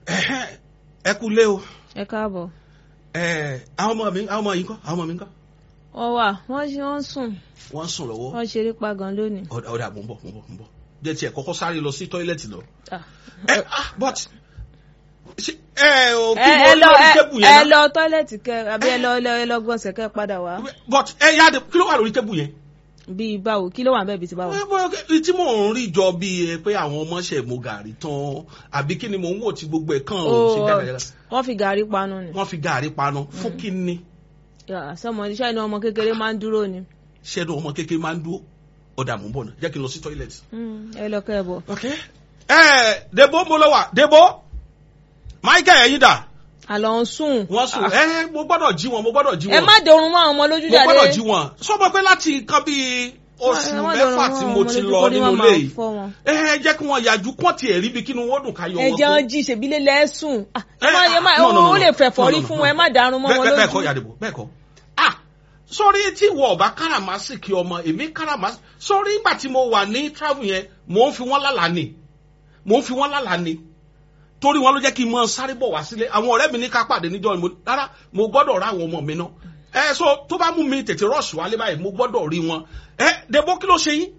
Ẹ̀hẹ́, ẹ kú lé o ẹ káàbọ̀. Ẹ̀, àwọn ọmọ mi àwọn ọmọ yìí ńkọ́ àwọn ọmọ mi ńkọ́ wọ́n wà wọ́n ṣe wọ́n sùn wọ́n ń sùn lọ́wọ́ wọ́n ṣeré pa gan lónìí. ọ̀dà ọ̀dà mò ń bọ̀ mò ń bọ̀ mò ń bọ̀ jẹ́ tiẹ̀ kọ́kọ́ sáré lọ sí tọ́ílẹ̀tì lọ. Ah. ẹ ah but ṣe ẹ ò ẹ kí ẹ ló lọ lórí ẹ tébù ẹ yẹn náà lọ tọ́lẹ̀tì kẹ àbí ẹ lọ ẹ lọ ẹ lọ gbọ̀nsẹ̀ kẹ padà wá. but ẹ yá de kí ló wà lórí tébù yẹn. bíi báwo kí ló wà ń bẹ́ẹ̀ bíi ti báwo. Ẹ, bọ́, ẹ, tí mò ń rí jọ bíi ẹ pé àwọn ọmọ ṣẹ̀ mo gàrí tán àbí kí ni mò ń wò tí gbogbo ẹ̀ kàn ó ṣe Ó, dáadáa wọ́n fi gàrí panu ni. wọ́n fi gàrí panu fún kí ni Yà, sọmọ iṣẹ́ inú ọmọ kékeré máa ń dúró ni. ṣẹ́nu ọmọ kékeré máa ń dúró ọ̀dà mò ń bọ̀ náà jẹ́ kí n lọ sí tọ́ílẹ̀tì. Mm, ẹ lọ kẹ́ ẹ bọ̀. ok ẹ debo mo lọ wà debo michael ẹyin dà àlọ́ ń sùn. wọ́n sùn ẹ mo gbọ́dọ̀ jí wọn mo gbọ́dọ̀ jí ẹ wọn má dorun mọ́ àwọn ọmọ lójú mo jáde. gbọ́dọ̀ jí wọn sọmọ pé láti nǹkan bíi oṣù Ẹ má dorun mẹ́fà mọ́ tí àwọn mo ọmọ ti lójú lọ kó ní nínú wọ́n ilé máa yìí fọ́ wọn. ẹ ẹ jẹ́ kí wọ́n yàjú kán tiẹ̀ rí bí kínú wọn dùn ká yọ wọn ẹ̀jẹ̀ wọn jí ṣèbílẹ lẹsùn ẹ má Eh, ẹ má ah, no, no, no, ó lè no. fẹ̀fọ́ No, rí no, fún no. wọn ẹ má darun mọ́ wọn bẹ́ẹ̀ bẹ́ẹ̀ kọ́ lójú. yàdìbò bẹ́ẹ̀ kọ́ ah sórí tí wọ ọba káràmásìkì ọmọ èmi káràmásì sórí ìgbà tí mo wà ní travel yẹn mò ń fi wọn lálàá ni mò ń fi wọn lálàá ni torí wọn ló jẹ́ kí n mọ sáré bọ̀ wá sílé àwọn ọ̀rẹ́ mi ní ká pàdé níjọ́ ni mo rárá mo gbọ́dọ̀ rá àwọn ọmọ mi náà ẹ so tó bá mú mi tètè rọ́ọ̀ṣì wálé báyìí mo gbọ́dọ̀ rí wọn ẹ debo kí ló ṣe yín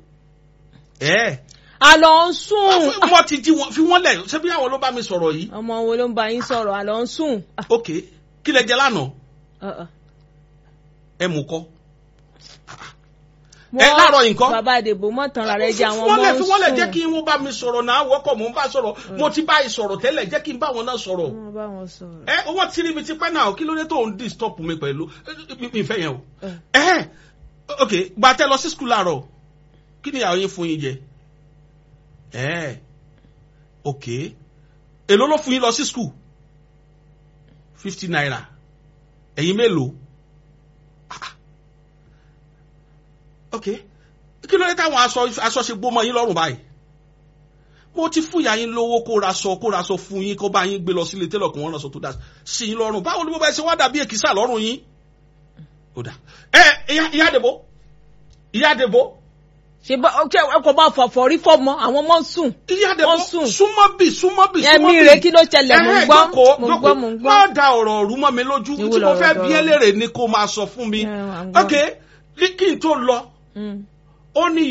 ẹ àlọ́ ń sùn. wọn ti jí wọn fi wọn lẹ̀ ṣé bí àwọn ló bá mi sọ̀rọ̀ yìí ọmọ wo ló ń bá yín sọ̀rọ̀ àlọ́ ń sùn. Ah, ok kí lẹ jẹ lánàá ah, ah. ẹ mú kọ́ Wọ́n- ẹ láàárọ̀ yìí ńkọ́? bàbá àdèbò mọ̀ tán ra rẹ̀ jẹ́ àwọn ọmọ fíwọ́lẹ̀ ń fíwọ́lẹ̀ sùn. jẹ́ kí wọ́n bá mi sọ̀rọ̀ náà wọ́kọ̀ mò ń bá sọ̀rọ̀ mo ti bá yìí sọ̀rọ̀ tẹ́lẹ̀ jẹ́ kí n bá wọn náà sọ̀rọ̀ wọ́n bá wọn sọ̀rọ̀. ẹ owó tí rí mi ti pẹ́ náà kí ló dé tó ń disturb mi pẹ̀lú ẹ, mi mi fẹ́ yẹn o Eh. ẹ ok gba tẹ lọ sí skul láàárọ̀ kí ni àwọn yín fún yín jẹ ẹ ok èló ló fún yín lọ sí skul fifty naira ẹ̀yin mélòó Ah. ok kí ló dé táwọn aṣọ aṣọ ṣe gbó mọ́ yín lọ́rùn báyìí mo ti fún ìyá yín lówó kó ra sọ kó ra sọ fún yín kó bá yín gbé lọ sílé télọ̀ kó wọ́n lọ sọ tó dá sí yín lọ́rùn báwo ni mo bá ṣe wá dàbí èkìsà lọ́rùn yín ó dà ẹ ìyá ìyá àdèbò ìyá àdèbò ṣe bá ọkẹ ọkọ bá fọfọ rí fọmọ àwọn ọmọ ń sùn. ìyá àdèbò Wọ́n sùn. súnmọ́ bì súnmọ́ bì súnmọ́ ẹ̀mí bì rẹ̀ kí ló ṣẹlẹ̀ mò ń Ẹhẹ́, gbọ́ jókòó, mò ń jókòó. gbọ́ mò ń gbọ́. má da ọ̀rọ̀ rú mọ́ mi lójú Ìwọ tí mo fẹ́ lọ̀rọ̀ bí ẹ dọ̀rọ̀. léèrè ni kó máa sọ fún mi Ẹ, à ń gbọ́. ok kí n tó lọ Mm. ó ní